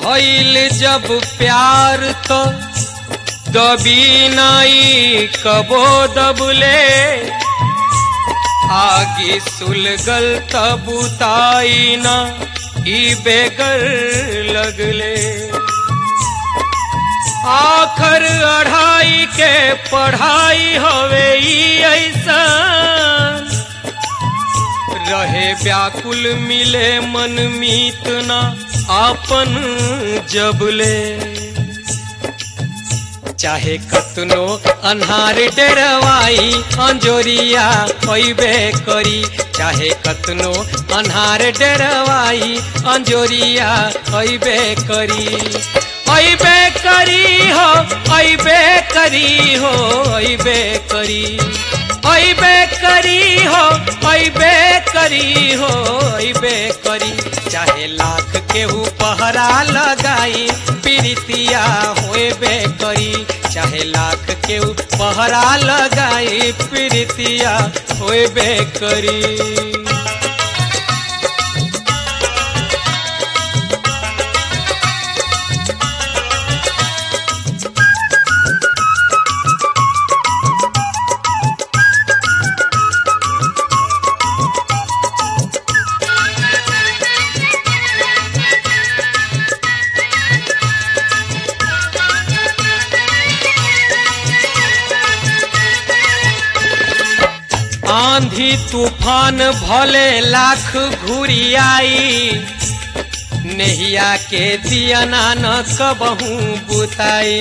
भइल जब प्यार तो दबी नाई कबो दबले आगे सुलगल तबुताई ना ई बेगर लगले आखर अढ़ाई के पढ़ाई हवे ई ऐसा रहे व्याकुल मिले मन मीत ना आपन जबले चाहे कतनो अन्हार डरवाई अंजोरिया होइबे करी चाहे कतनो अन्हार डरवाई अंजोरिया होइबे करी होइबे करी हो होइबे करी हो होइबे करी होइबे करी हो होइबे करी हो होइबे करी चाहे लाख केहू पहरा लगाई प्रीतिया होइबे करी चाहे लाख केहू पहरा लगाई प्रीतिया होइबे करी आंधी तूफान भले लाख घुरी आई नहिया के दियना न कबहू बुताई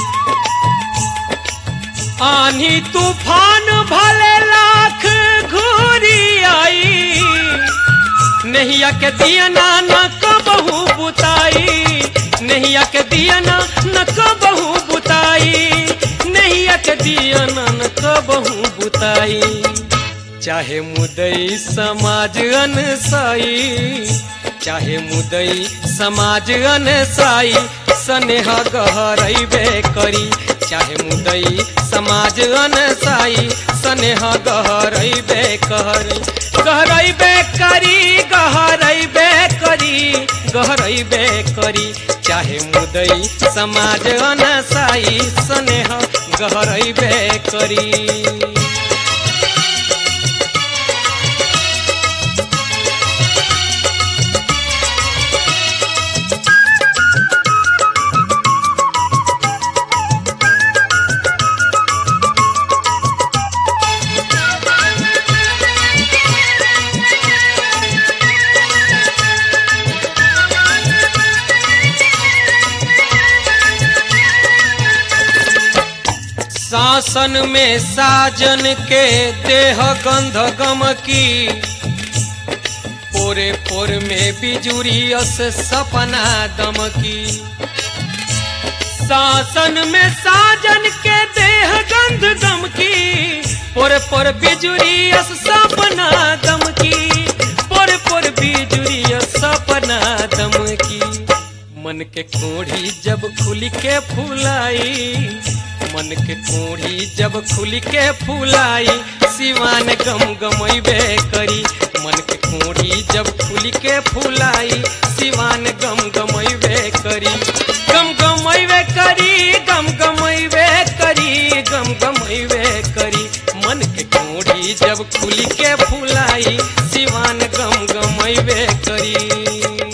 आंधी तूफान भले लाख घुरी आई नहिया के दियना न कबहू बुताई नहिया के दियना न कबहू बुताई नहिया के दियना न कबहू बुताई चाहे मुदई समाज अनसाई चाहे मुदई समाज अनसाई स्नेह गहरैबे करी चाहे मुदई समाज अनसाई स्नेह गहरैबे करी गहरैबे करी गहरैबे करी गहरैबे करी चाहे मुदई समाज अनसाई स्नेह गहरैबे करी शासन में साजन के देह गंध गम की पोरे पोर में बिजुरी अस सपना दम की शासन में साजन के देह गंध गम की पोर पोर बिजुरी अस सपना दम की पोर पोर बिजुरी अस सपना दम की मन के कोढ़ी जब खुल के फुलाई मन के कोढ़ी जब खुल के फुलाई सिवान गम गमैबे करी मन के कोढ़ी जब खुल के फुलाई सिवान गम गमैबे करी गम गमैबे करी गम गमैबे करी गम गमैबे करी मन के कोढ़ी जब खुल के फुलाई सिवान गम गमैबे करी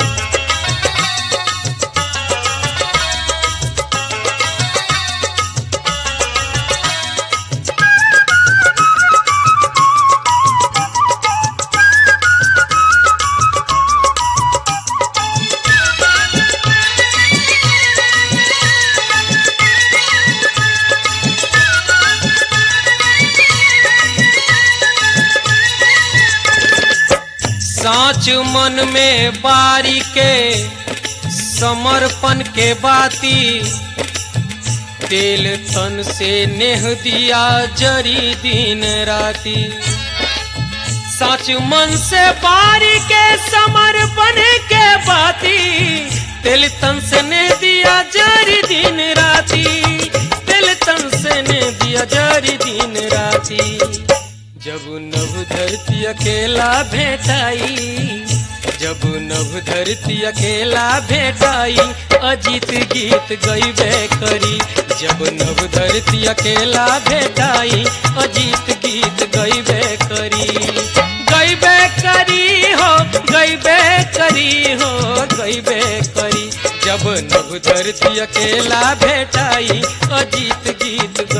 साच मन में बारी के समर्पण के बाती तेल तन से नेह दिया जरी दिन राती सच मन से बारी के समर्पण के बाती तेल तन से ने दिया जरी दिन राती तेल तन से ने दिया जरी दिन राती जब नभ धरती अकेला भेटाई जब नभ धरती अकेला भेटाई अजीत गीत गईबे करी जब नव धरती अकेला भेटाई अजीत गीत गईबे करी गईबे करी हो गईबे करी हो गईबे करी जब नव धरती अकेला भेटाई अजीत गीत